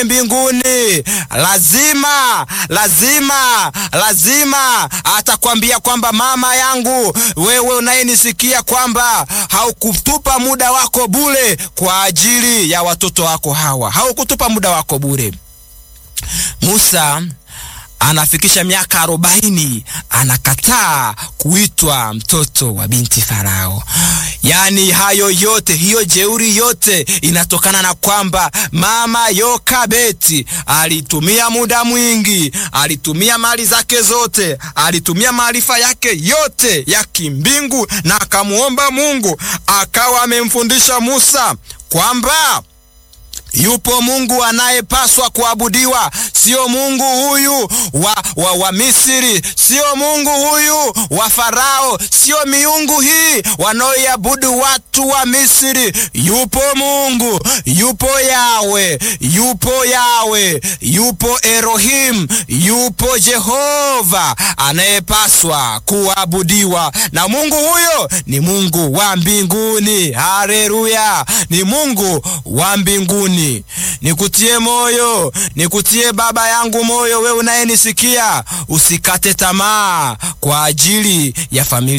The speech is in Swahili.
mbinguni lazima lazima lazima atakwambia kwamba mama yangu, wewe unayenisikia, kwamba haukutupa muda wako bure kwa ajili ya watoto wako hawa, haukutupa muda wako bure. Musa anafikisha miaka arobaini anakataa kuitwa mtoto wa binti Farao. Yaani hayo yote, hiyo jeuri yote inatokana na kwamba mama Yokabeti alitumia muda mwingi, alitumia mali zake zote, alitumia maarifa yake yote ya kimbingu, na akamwomba Mungu, akawa amemfundisha Musa kwamba yupo Mungu anayepaswa kuabudiwa, sio Mungu huyu wa, wa, wa Misri, sio Mungu huyu wa Farao, sio miungu hii wanaoiabudu watu wa Misri. Yupo Mungu, yupo Yawe, yupo Yawe, yupo Elohim, yupo Jehova anayepaswa kuabudiwa, na Mungu huyo ni Mungu wa mbinguni. Haleluya, ni Mungu wa mbinguni. Nikutie moyo, nikutie baba yangu moyo, wewe unayenisikia, usikate tamaa kwa ajili ya familia